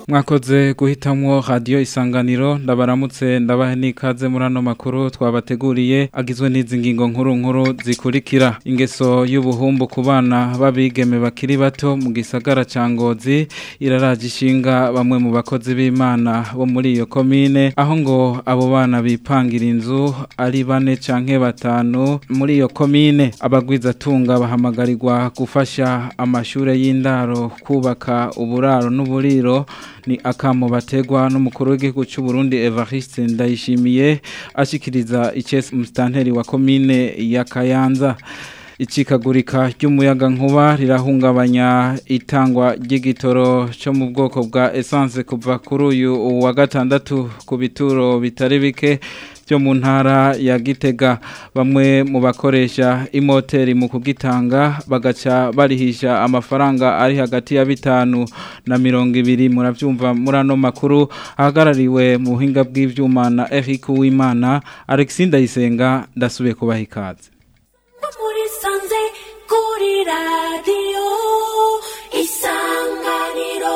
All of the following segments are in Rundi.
mwakoze guhitamwo radio isanganiro ndabaramutse ndabahe nikaze muri ano makuru twabateguriye agizwe n'izi ngingo nkuru nkuru zikurikira ingeso y'ubuhumbu ku bana babigeme bakiri bato mu gisagara ca Ngozi iraraje ishinga bamwe mu bakozi b'Imana bo muri iyo komine aho ngo abo bana bipangira inzu ari bane canke batanu muri iyo komine abagwiza tunga bahamagarirwa gufasha amashure y'indaro kubaka uburaro n'uburiro ni akamo bategwa n'umukuru w'igihugu cy'u Burundi Evariste Ndayishimiye ashikiriza icese mustanteri wa komine ya Kayanza Icikagurika ry'umuyaga nkuba rirahungabanya itangwa ry'igitoro cyo mu bwoko bwa essence kuva kuri uyu wa gatandatu ku bituro bitari bike byo mu ntara ya Gitega bamwe mu bakoresha imoteri mu kugitanga bagaca barihisha amafaranga ari hagati ya bitanu na mirongo ibiri murabyumva muri ano makuru ahagarariwe mu buhinga bw'ivyuma na Eric Uwimana Alexis Ndayisenga ndasubiye kubaha ikaze muri sanze kuri radiyo isanganiro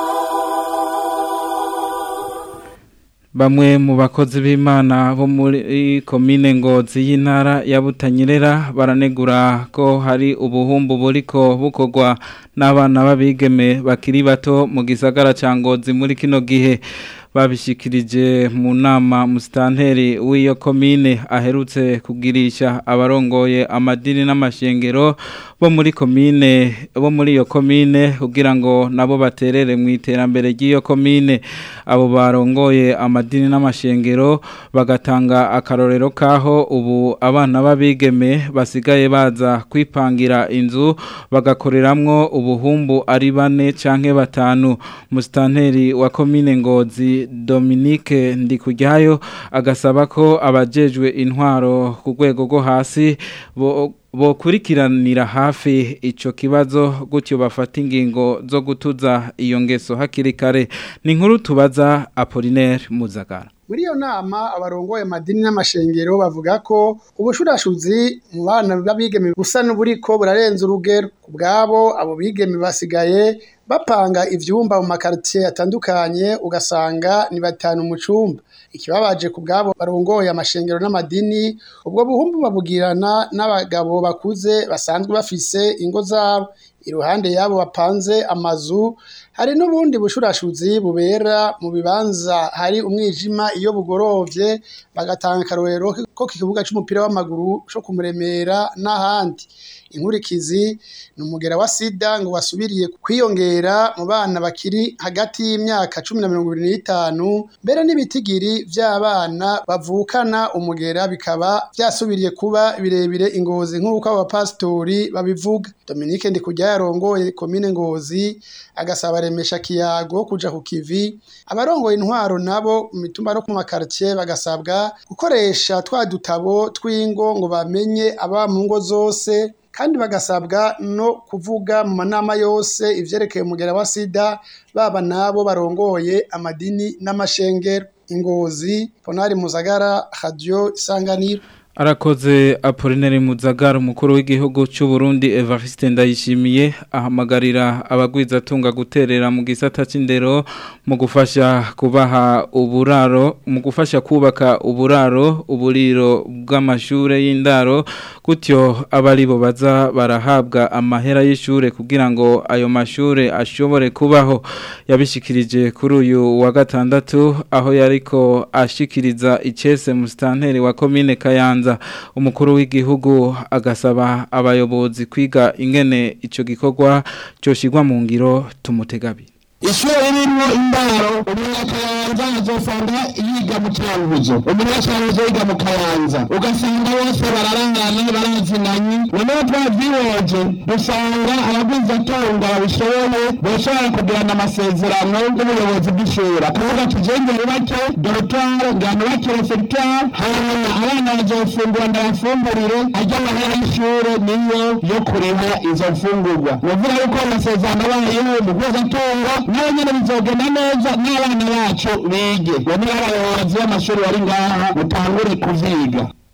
Bamwe mu bakozi b'Imana bo muri komine Ngozi y'intara ya Butanyerera baranegura ko hari ubuhumbu buriko bukogwa n'abana babigeme bakiri bato mu gisagara ca Ngozi muri kino gihe babishikirije mu nama musitanteri w'iyo komine aherutse kugirisha abarongoye amadini n'amashengero bo muri komine bo muri iyo komine kugira ngo nabo baterere mu iterambere ry'iyo komine abo barongoye amadini n'amashengero bagatanga akarorero kaho ubu abana babigeme basigaye baza kwipangira inzu bagakoreramwo ubuhumbu ari bane canke batanu musitanteri wa komine Ngozi Dominique Ndikujyayo agasaba ko abajejwe intwaro ku rwego rwo hasi bo bokurikiranira hafi ico kibazo gutyo bafata ingingo zo gutuza iyo ngeso hakiri kare ni inkuru tubaza Apollinaire Muzagara muri iyo nama abarongoye amadini n'amashengero bavuga ko ubushurashuzi mu bana b'abigeme busa n'uburiko burarenze urugero ku bwabo abo bigeme basigaye bapanga ivyumba mu makaritiye atandukanye ugasanga ni batanu mu cumba ikibabaje ku bwabo barongoye amashengero n'amadini ubwo buhumbu babugirana n'abagabo bakuze basanzwe bafise ingo zabo iruhande yabo bapanze amazu hari n'ubundi bushurashuzi bubera mu bibanza hari umwijima iyo bugorovye bagatanga akarorero ko ku kibuga c'umupira w'amaguru co kumuremera n'ahandi inkurikizi ni umugera wa sida ngo wasubiriye kwiyongera mu bana bakiri hagati y'imyaka cumi na mirongo ibiri n'itanu mbere n'ibitigiri vy'abana bavukana umugera bikaba vyasubiriye kuba birebire ingozi nk'uko abapasitori babivuga Dominique Ndikujya yarongoye komine Ngozi agasaba remesha kiyago kuja ku kivi abarongoye intwaro nabo mu mitumba no ku makartier bagasabwa gukoresha twa dutabo tw'ingo ngo bamenye aba mu ngo zose kandi bagasabwa no kuvuga mu manama yose ivyerekeye umugera wa sida baba nabo barongoye amadini n'amashengero ingozi ponari muzagara radio isanganiro Arakoze Apollinaire Muzagara umukuru w'igihugu cy'u Burundi Evariste Ndayishimiye ahamagarira abagwiza tunga guterera mu gisata c'indero mu gufasha kubaha uburaro mu gufasha kubaka uburaro uburiro bw'amashure y'indaro gutyo abari bo baza barahabwa amahera y'ishure kugira ngo ayo mashure ashobore kubaho yabishikirije kuri uyu wa gatandatu aho yariko ashikiriza icese mu stanteri wa commune Kayanza umukuru w'igihugu agasaba abayobozi kwiga ingene icyo gikorwa cyoshigwa mu ngiro tumutegabi ishuri ririmo indaro umunyakayanza azosanga yiga mu cyanguzo umunyakayanza yiga mu kayanza ugasanga bose bararangana barazinanye noneho twavyihoje dusanga abaguzatunga babishoboye boshobora kugirana amasezerano n'ubuyobozi bw'ishuri akavuga ati jengere bake dorotware ngano bake refegitware hanyuma abana bazofungura ndabafungurire ajya amahera y'ishure niyo yo kuriha izo mfungurwa novuga yuko amasezerano abayeho umuguzatunga nawe nyene bizogenda neza n'abana bacu bige bamwe abayobozi b'amashuri bari ngaha mutangure kuvyiga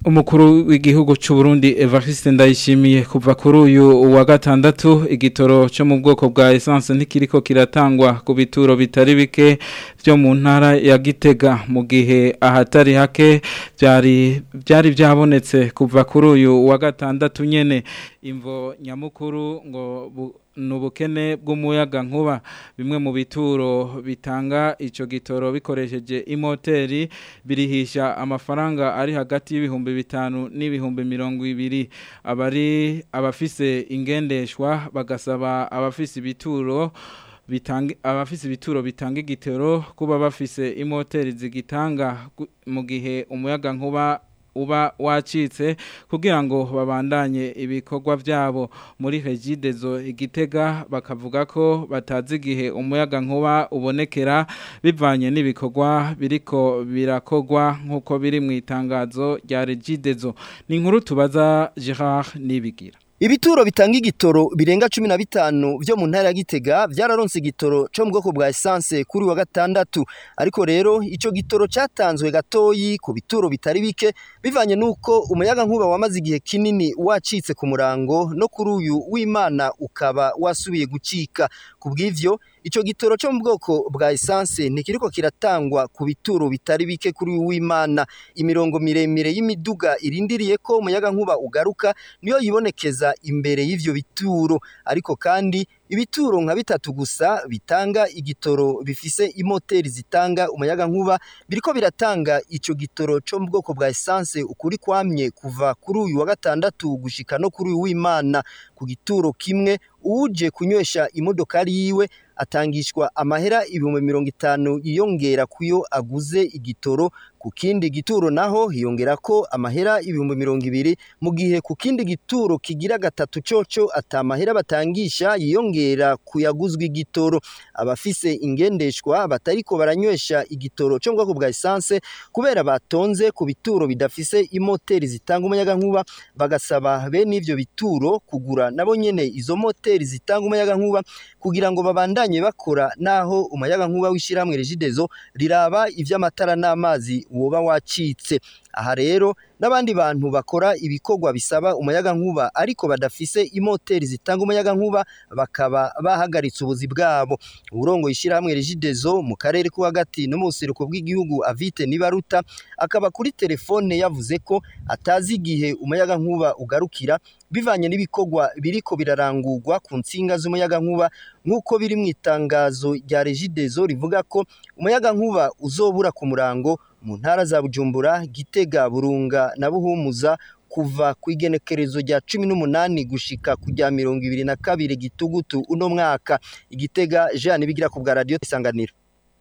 Umukuru w'igihugu cy'u Burundi Evariste Ndayishimiye kuva kuri uyu wa gatandatu igitoro cyo mu bwoko bwa essence ntikiriko kiratangwa ku bituro bitari bike byo mu ntara ya Gitega mu gihe ahatari hake byari byari byabonetse kuva kuri uyu wa gatandatu nyene imvo nyamukuru ngo bu, nubukene bw'umuyaga nkuba bimwe mu bituro bitanga ico gitoro bikoresheje imoteri birihisha amafaranga ari hagati y'ibihumbi bitanu n'ibihumbi mirongo ibiri abari abafise ingendeshwa bagasaba abafise ibituro bitanga abafise ibituro bitanga igitoro kuba bafise imoteri zigitanga mu gihe umuyaga nkuba uba wacitse kugira ngo babandanye ibikorwa byabo muri regidezo igitega bakavuga ko batazi igihe umuyaga nkuba ubonekera bivanye n'ibikorwa biriko birakogwa nk'uko biri mu itangazo rya regidezo ni inkuru tubaza Gerard Nibigira Ibituro bitanga igitoro birenga 15 vyo mu ntara ya Gitega vyararonse igitoro cyo mu bwoko bwa essence kuri wa gatandatu ariko rero ico gitoro cyatanzwe gatoyi ku bituro bitari bike bivanye nuko umuyaga nkuba wamaze igihe kinini wacitse ku murango no kuri uyu w'Imana ukaba wasubiye gucika kubw'ivyo ico gitoro cyo mu bwoko bwa essence ntikiriko kiratangwa ku bituro bitari bike kuri uyu w'Imana imirongo miremire y'imiduga irindiriye ko umuyaga nkuba ugaruka niyo yibonekeza imbere y'ivyo bituro ariko kandi ibituro nka bitatu gusa bitanga igitoro bifise imoteri zitanga umuyaga nkuba biriko biratanga ico gitoro cyo mu bwoko bwa essence ukuri kwamye kuva kuri uyu wa gatandatu gushika no kuri uyu w'Imana ku gituro kimwe uje kunywesha imodokari yiwe atangishwa amahera ibihumbi mirongo itanu yiyongera kuyo aguze igitoro ku kindi gituro naho hiyongera ko amahera ibihumbi mirongo ibiri mu gihe ku kindi gituro kigira gatatu coco atamahera batangisha yiyongera kuyaguzwa igitoro abafise ingendeshwa batariko baranywesha igitoro cyo mu bwoko bwa essence kubera batonze ku bituro bidafise imoteri zitanga umuyaga nkuba bagasaba bene ivyo bituro kugura nabo nyene izo moteri zitanga umuyaga nkuba kugira ngo babandanye bakora naho umuyaga nkuba w'ishiramwe regidezo riraba ivy'amatara n'amazi woba wacitse aha rero n'abandi bantu bakora ibikorwa bisaba umuyaga nkuba ariko badafise imoteri zitanga umuyaga nkuba bakaba bahagaritse ubuzi bwabo uburongo ishyirahamwe regidezo mu karere ko hagati no mu buseruko bw'igihugu avite nibaruta akaba kuri telefone yavuze ko atazi igihe umuyaga nkuba ugarukira bivanye n'ibikorwa biriko birarangurwa ku nsinga z'umuyaga nkuba nk'uko biri mu itangazo rya regidezo rivuga ko umuyaga nkuba uzobura ku murango mu ntara za Bujumbura Gitega Burunga na Buhumuza kuva ku igenekerezo rya cumi n'umunani gushika ku rya mirongo ibiri na kabiri gitugutu uno mwaka igitega Jean bigira ku bwa radio isanganiro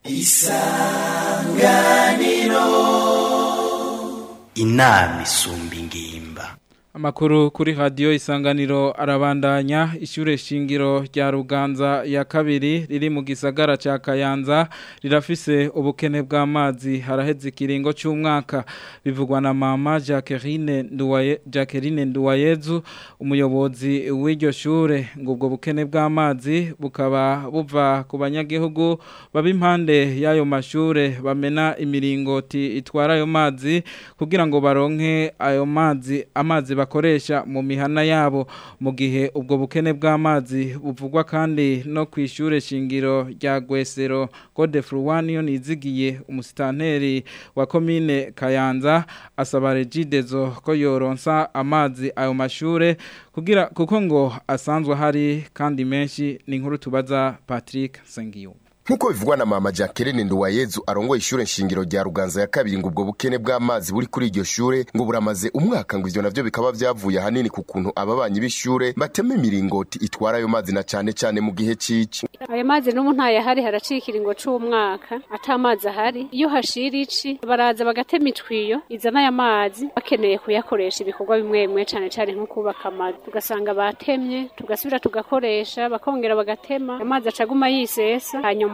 isanganiro inama isumba ingimba Amakuru kuri radio isanganiro arabandanya ishure shingiro rya Ruganza ya kabiri riri mu gisagara ca Kayanza rirafise ubukene bw'amazi haraheze ikiringo cy'umwaka bivugwa na mama Jacqueline Nduwaye Jacqueline Nduwayezu umuyobozi w'iryo shure ngo ubwo bukene bw'amazi bukaba buva ku banyagihugu baba impande y'ayo mashure bamena imiringoti itwara ayo mazi kugira ngo baronke ayo mazi amazi bakoresha mu mihana yabo mu gihe ubwo bukene bw'amazi buvugwa kandi no ku ishure shingiro rya Gwesero Code Fruwaniyo nizigiye umusitanteri wa komine Kayanza asaba Regidezo ko yoronsa amazi ayo mashure kugira kuko ngo asanzwe hari kandi menshi ni inkuru tubaza Patrick Sengiyo Nkuko bivugwa na mama Jacqueline Nduwayezu arongoye ishure nshingiro rya Ruganza ya kabiri ngo ubwo bukene bw'amazi buri kuri iryo shure ngo buramaze umwaka ngo ivyo navyo bikaba vyavuye hanini ku kuntu ababanyi b'ishure batema imiringoti itwara ayo mazi na cane cane mu gihe cici ayo mazi n'ubu ntayahari haraciye ikiringo c'umwaka ata mazi ahari iyo hashira ici baraza bagatema itwiyo izana aya mazi bakeneye kuyakoresha ibikorwa bimwe bimwe cane cane nko kubaka amazu tugasanga batemye tugasubira tugakoresha bakongera bagatema amazi acaguma yisesa hanyuma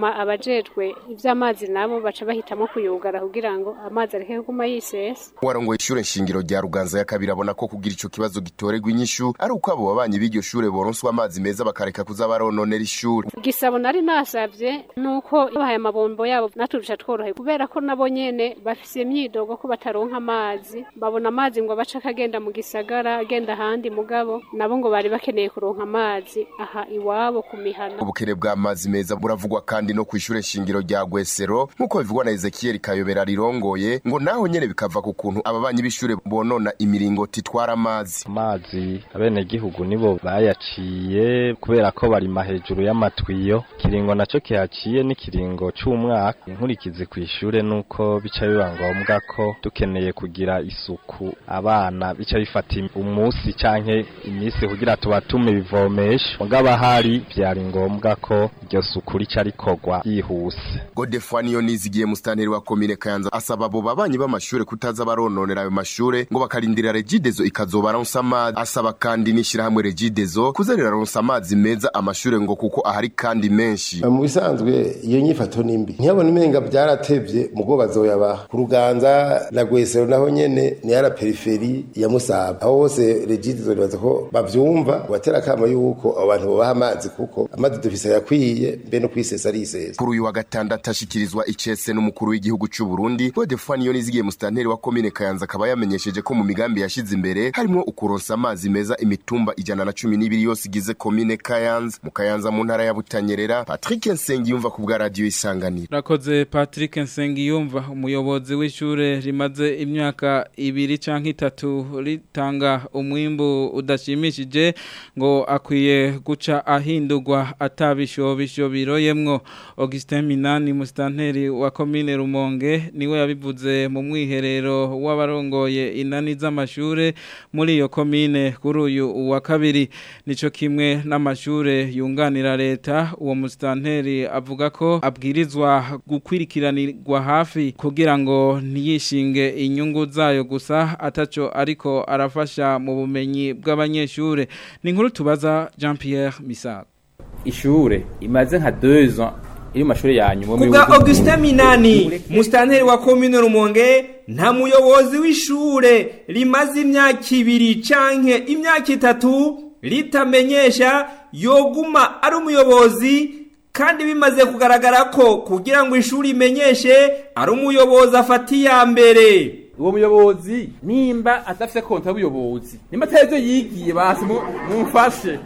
hanyuma abajejwe ivy'amazi nabo baca bahitamo kuyugara kugira ngo amazi areke kuguma yisesa warongoye ishure nshingiro rya ruganza ya kabiri abona ko kugira ico kibazo gitorerwa inyishu ari uko abo babanyi b'iryo shure boronswa amazi meza bakareka kuza barononera ishure igisabo nari nasavye nuko bahaye amabombo yabo naturusha tworohe kubera ko nabo nyene bafise imyidogo ko bataronka amazi babona amazi ngo baca akagenda mu gisagara agenda ahandi mugabo nabo ngo bari bakeneye kuronka amazi aha iwabo ku mihana ubukene bw'amazi meza buravugwa kandi no kw'ishure nshingiro rya gwesero nk'uko bivugwa na ezekiyeli kayobera rirongoye ngo naho nyene bikava ku kuntu ababanyi b'ishure bonona imiringoti itwara amazi amazi abenegihugu nibo bayaciye kubera ko barima hejuru y'amatwiyo kiringo naco kihaciye n'ikiringo c'umwaka inkurikizi kw'ishure nuko bica biba ngombwa ko dukeneye kugira isuku abana bica bifata umunsi canke imisi kugira tubatume ibivomesho mugabo ahari vyari ngombwa ko iryo suku rica rikorwa ryihuse godefani yo nizigiye musitanteri wa komine kayanza asaba abo babanyi b'amashure kutaza barononera ayo mashure ngo bakarindira regidezo ikazobaronsa amazi asaba kandi n'ishirahamwe regidezo kuza riraronsa amazi meza amashure ngo kuko ahari kandi menshi mu bisanzwe iyo nyifato ni mbi ntiyabona imenga byaratevye mugo bazoyabaha ku ruganza na gwesero naho nyene ni yara periferi ya musaba aho hose regidezo ribaza ko bavyumva batera kama yuko abo bantu bobaha amazi kuko amazi dufise yakwiye mbe no kwisesa arisesa kuri uyu wa gatandatu ashikirizwa icese n'umukuru w'igihugu c'u Burundi Godefani yo nizigiye musitanteri wa komine Kayanza akaba yamenyesheje ko mu migambi yashize imbere harimo ukuronsa amazi meza imitumba ijana na cumi n'ibiri yose igize komine Kayanza mu Kayanza mu ntara ya Butanyerera Patrick Nsengiyumva ku bwa radio Isanganiro Rakoze Patrick Nsengiyumva umuyobozi w'ishure rimaze imyaka ibiri canke itatu ritanga umwimbu udashimishije ngo akwiye guca ahindurwa atabishobisho biroyemwo Augustin Minani mustanteri wa komine Rumonge niwe yabivuze mu mwiherero w'abarongoye inani z'amashure muri iyo komine kuri uyu wa kabiri nico kimwe n'amashure yunganira leta uwo mustanteri avuga ko abwirizwa gukwirikiranirwa hafi kugira ngo ntiyishinge inyungu zayo gusa ataco ariko arafasha mu bumenyi bw'abanyeshure ni inkuru tubaza Jean Pierre Misago ishure imaze nka 2 ans iri mu mashuri yanyu kubwa Augustin Minani mustanteri wa commune Rumonge nta muyobozi w'ishure rimaze imyaka ibiri canke imyaka itatu ritamenyesha yoguma ari umuyobozi kandi bimaze kugaragara ko kugira ngo ishuri imenyeshe ari umuyobozi afatiye ya mbere uwo muyobozi nimba adafite konta y'ubuyobozi nimba atari byo yigiye basi mumfashe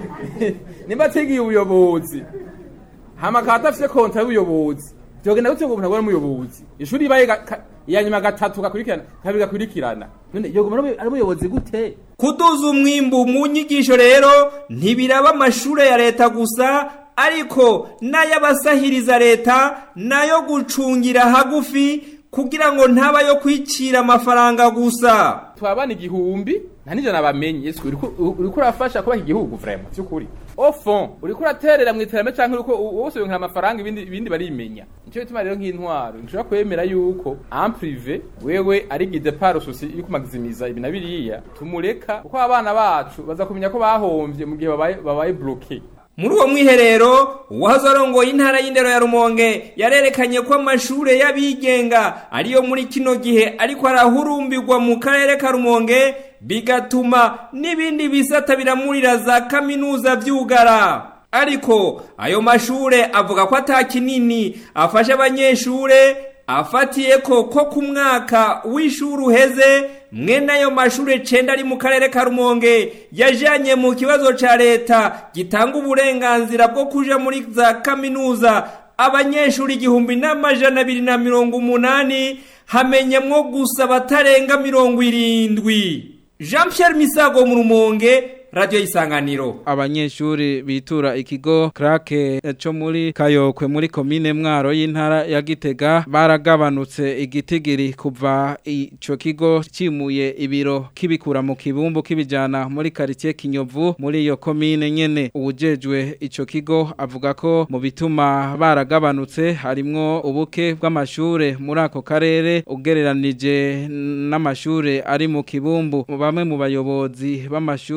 nimba atigiye ubuyobozi hama akaba adafite konta y'ubuyobozi byogenda gutyo ngo umuntu abone umuyobozi ishuri ibaye iya nyuma gatatu gakurikirana kabiri gakurikirana none yoguma ari umuyobozi gute kuduza umwimbu mu nyigisho rero ntibiraba amashure ya leta gusa ariko n'ay'abasahiriza leta nayo gucungira hagufi kugira ngo ntaba yo kwicira amafaranga gusa twabana igihumbi nta n'ijana bamenye yesu uriko urafasha kubaha igihugu vraiment by'ukuri au fond uriko uraterera mu iterambere canke uriko wose winkira amafaranga ibindi ibindi barimenya nico bituma rero nk'intwaro nshobora kwemera yuko en privé wewe ari guide par souci iri kumagizimiza ibi na biriya tumureka kuko abana bacu baza kumenya ko bahomvye mu gihe babaye babaye bloqué muri uwo mwiherero uwahoze arongoye intara y'indero ya rumonge yarerekanye ko amashure y'abigenga ariyo muri kino gihe ariko arahurumbirwa mu karere ka rumonge bigatuma n'ibindi bisata biramurira za kaminuza vyugara ariko ayo mashure avuga ko ata kinini afasha abanyeshure afatiye ko ko ku mwaka w'ishuri uheze mwene ayo mashure cenda ari mu karere ka rumonge yajanye mu kibazo ca leta gitanga uburenganzira bwo kuja muri za kaminuza abanyeshuri igihumbi n'amajana abiri na mirongo umunani hamenyemwo gusa batarenga mirongo irindwi jean pierre misago mu rumonge radio isanganiro abanyeshuri bitura ikigo krake cyo muri kayokwe muri komine mwaro y'intara ya Gitega baragabanutse igitigiri kuva ico kigo cimuye ibiro kibikura mu kibumbu kibijana muri quartier Kinyovu muri iyo komine nyene ubujejwe ico kigo avuga ko mu bituma baragabanutse harimwo ubuke bw'amashure muri ako karere ugereranije n'amashure ari mu kibumbu bamwe mu bayobozi b'amashure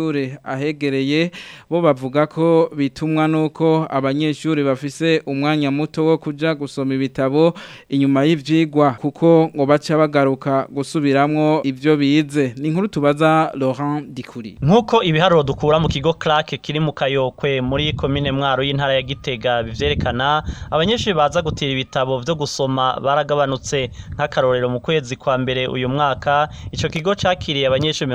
ahegereye bo bavuga ko bitumwa nuko abanyeshuri bafise umwanya muto wo kuja gusoma ibitabo inyuma y'ivyigwa kuko ngo baca bagaruka gusubiramwo ivyo bize ni inkuru tubaza Laurent Dikuri Nkuko ibiharuro dukura mu kigo Clark kiri mu Kayokwe muri komine Mwaro y'intara ya Gitega bivyerekana abanyeshuri baza gutira ibitabo vyo gusoma baragabanutse nk'akarorero mu kwezi kwa mbere uyu mwaka ico kigo cakiriye abanyeshuri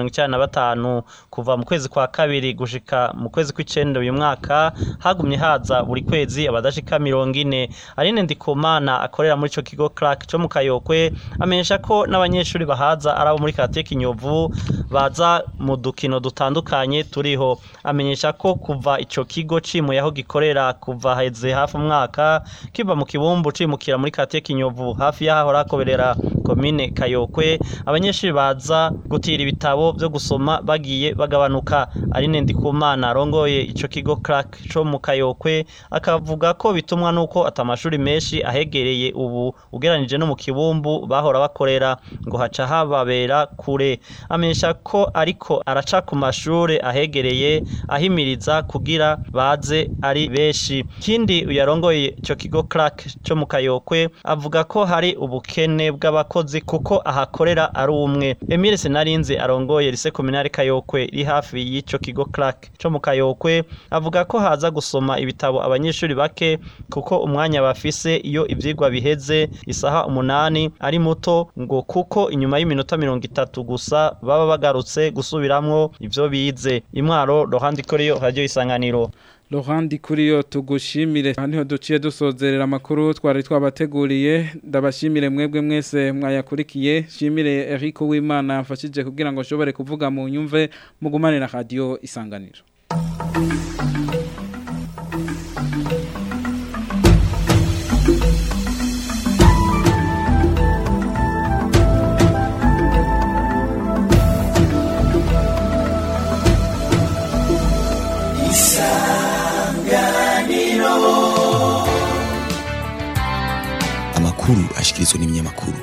95 kuva mu kwezi kwa kabiri gushika mu kwezi kw'icenda uyu mwaka hagumye haza buri kwezi abadashika 40 Aline Ndikumana akorera muri ico kigo Clark cyo mu Kayokwe amenyesha ko n'abanyeshuri bahaza arabo muri Kate Kinyovu baza mu dukino dutandukanye turiho amenyesha ko kuva ico kigo cimuye aho gikorera kuva heze hafi umwaka kiva mu kibumbu cimukira muri Kate Kinyovu hafi yaho rakoberera komine Kayokwe abanyeshuri baza gutira ibitabo vyo gusoma bagiye bagabanuka Aline Ndikumana arongoye ico kigo Clark cyo mu Kayokwe akavuga ko bitumwa nuko atamashuri menshi ahegereye ubu ugeranije no mu kibumbu bahora bakorera ngo haca hababera kure amenyesha ko ariko araca ku mashure ahegereye ahimiriza kugira baze ari benshi kindi uyarongoye ico kigo Clark cyo mu Kayokwe avuga ko hari ubukene bw'abakozi kuko ahakorera ari umwe Emile Senarinze arongoye lise communale Kayokwe iri hafi y'ico kigo Clark cyo mu Kayokwe avuga ko haza gusoma ibitabo abanyeshuri bake kuko umwanya bafise iyo ivyigwa biheze isaha umunani ari muto ngo kuko inyuma y'iminota mirongo itatu gusa baba bagarutse gusubiramwo ivyo bize imwaro rohandi koriyo radio isanganiro Laurent Kuriyo tugushimire haniho duciye dusozerera amakuru twari twabateguriye ndabashimire mwebwe mwese mwayakurikiye shimire Eric Uwimana yafashije kugira ngo ashobore kuvuga mu nyumve mugumane na radio isanganiro amakuru ashikirizwa n'ibinyamakuru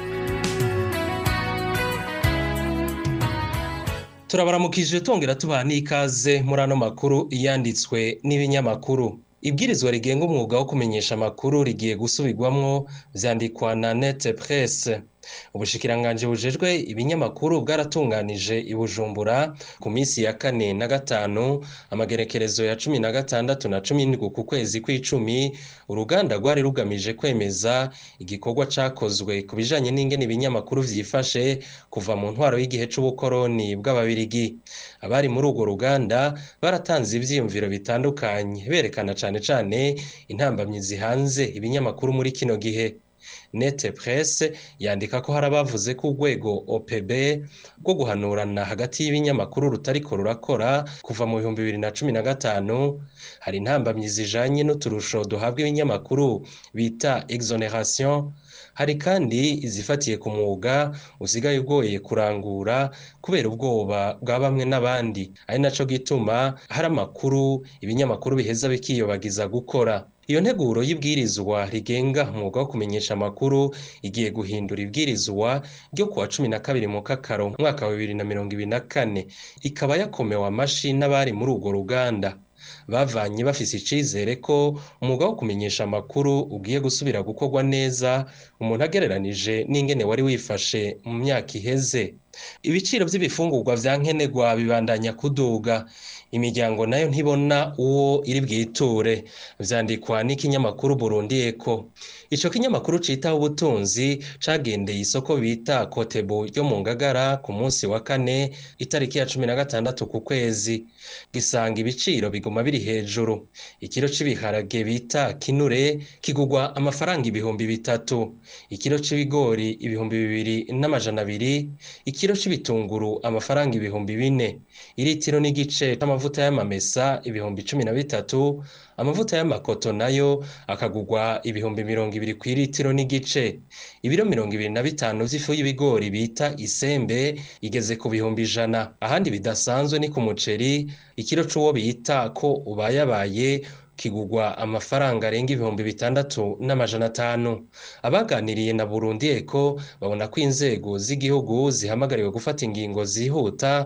turabaramukije tongera tubaha n'ikaze muri ano makuru yanditswe n'ibinyamakuru ibwirizwa rigenga umwuga wo kumenyesha amakuru rigiye gusubirwamwo vyandikwa na nete presse ubushikiranganje bujejwe ibinyamakuru bwaratunganije i Bujumbura ku minsi ya kane na gatanu amagerekerezo ya cumi na gatandatu na cumi n'indwi ku kwezi kw'icumi uruganda rwari rugamije kwemeza igikorwa cakozwe ku bijanye n'ingene ibinyamakuru vyifashe kuva mu ntwaro y'igihe c'ubukoroni bw'ababirigi abari muri urwo ruganda baratanze ivyiyumviro bitandukanye berekana cane cane intambamyi zihanze ibinyamakuru muri kino gihe nete presse yandika ko hari abavuze ko urwego OPB rwo guhanurana hagati y'ibinyamakuru rutariko rurakora kuva mu bihumbi bibiri na cumi na gatanu hari intambamyi zijanye n'uturusho duhabwa ibinyamakuru bita exoneration hari kandi izifatiye ku mwuga usigaye ugoye kurangura kubera ubwoba bwa bamwe n'abandi ari naco gituma hari amakuru ibinyamakuru biheza bikiyobagiza gukora iyo nteguro y'ibwirizwa rigenga umwuga wo kumenyesha amakuru igiye guhindura ibwirizwa ryo kuwa cumi na kabiri mu kakaro mwaka wa bibiri na mirongo ibiri na kane ikaba yakomewe amashi n'abari muri urwo ruganda bavanye bafise icizere ko umwuga wo kumenyesha amakuru ugiye gusubira gukorwa neza umuntu agereranije n'ingene wari wifashe mu myaka iheze ibiciro by'ibifungurwa vya nkenerwa bibandanya kuduga imiryango nayo ntibona uwo iri bwiture vyandikwa n'ikinyamakuru Burundi Eco ico kinyamakuru citaho ubutunzi cagendeye isoko bita Kotebu ryo mu Ngagara ku munsi wa kane itariki ya cumi na gatandatu ku kwezi gisanga ibiciro biguma biri hejuru ikiro c'ibiharage bita kinure kigugwa amafaranga ibihumbi bitatu ikiro c'ibigori ibihumbi bibiri n'amajana abiri ikiro c'ibitunguru amafaranga ibihumbi bine iritiro n'igice c'amavuta y'amamesa ibihumbi cumi na bitatu amavuta y'amakoto nayo akagugwa ibihumbi mirongo ibiri ku iritiro n'igice ibiro mirongo ibiri na bitanu vy'ifu y'ibigori bita isembe igeze ku bihumbi ijana ahandi bidasanzwe ni ku muceri ikiro c'uwo bita ko ubayabaye kigugwa amafaranga arenga ibihumbi bitandatu n'amajana atanu abaganiriye na Burundi Eco babona ko inzego z'igihugu zihamagariwe gufata ingingo zihuta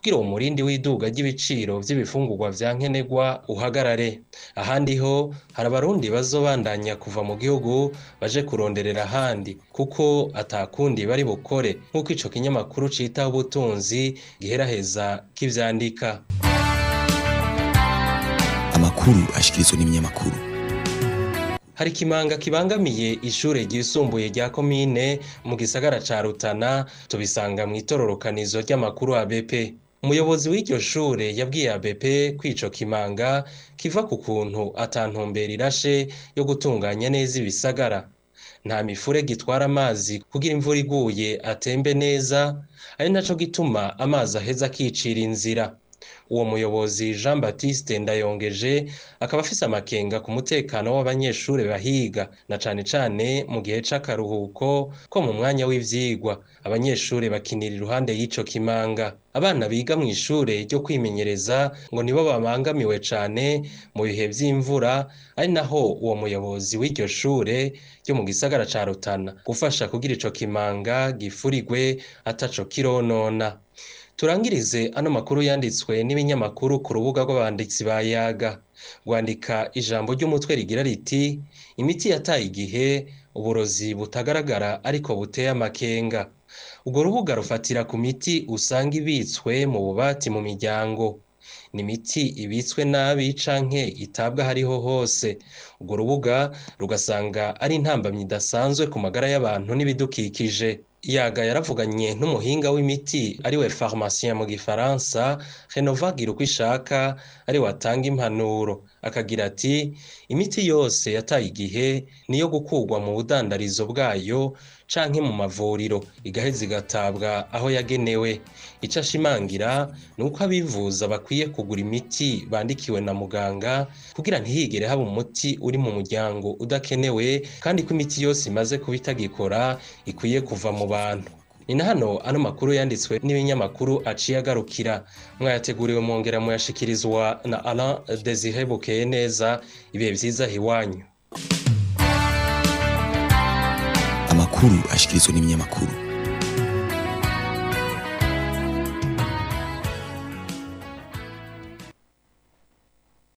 kugira uwo murindi w'iduga ry'ibiciro vy'ibifungurwa vya nkenerwa uhagarare ahandi ho hari abarundi bazobandanya kuva mu gihugu baje kuronderera ahandi kuko atakundi bari bukore nk'uko ico kinyamakuru citaho ubutunzi giheraheza kivyandika amakuru ashikirizwa n'ibinyamakuru hari ikimanga kibangamiye ishure ryisumbuye rya komine mu gisagara ca Rutana tubisanga mu itororokanizo ry'amakuru ABP umuyobozi w'iryo shure yabwiye ABP ko ico kimanga kiva ku kuntu atantumbera irashe yo gutunganya neza ibisagara nta mifure gitwara amazi kugira imvura iguye atembe neza ari naco gituma amazi aheza akicira inzira uwo muyobozi jean baptiste ndayongeje akaba afise amakenga ku mutekano w'abanyeshuri bahiga na cane cane mu gihe c'akaruhuko ko mu mwanya w'ivyigwa abanyeshuri bakinira iruhande y'ico kimanga abana biga mu ishure ryo kwimenyereza ngo nibo babangamiwe cane mu bihe vy'imvura ari naho uwo muyobozi w'iryo shure ryo mu gisagara ca rutana gufasha kugira ico kimanga gifurigwe ataco kironona turangirize ano makuru yanditswe n'ibinyamakuru ku rubuga rw'abanditsi ba yaga rwandika ijambo ry'umutwe rigira riti imiti yataye igihe uburozi butagaragara ariko buteye amakenga urwo rubuga rufatira ku miti usanga ibitswe mu bubati mu miryango ni imiti ibitswe nabi canke itabwa hariho hose urwo rubuga rugasanga ari intambamyi idasanzwe ku magara y'abantu n'ibidukikije yaga yaravuganye n'umuhinga w'imiti ariwe pharmacien mu gifaransa renovagira uko ishaka ari watanga impanuro akagira ati imiti yose yataye igihe niyo gukurwa mu budandarizo bwayo canke mu mavuriro igaheza igatabwa aho yagenewe ico ashimangira ni uko abivuza bakwiye kugura imiti bandikiwe na muganga kugira ntihigere haba umuti uri mu muryango udakenewe kandi ko imiti yose imaze kuba itagikora ikwiye kuva mu bantu ni na hano ano makuru yanditswe n'ibinyamakuru aciye agarukira mwayateguriwe mwongera muyashikirizwa na Alain Desire Bukeye neza ibihe vyiza hiwanyu amakuru ashikirizwa n'ibinyamakuru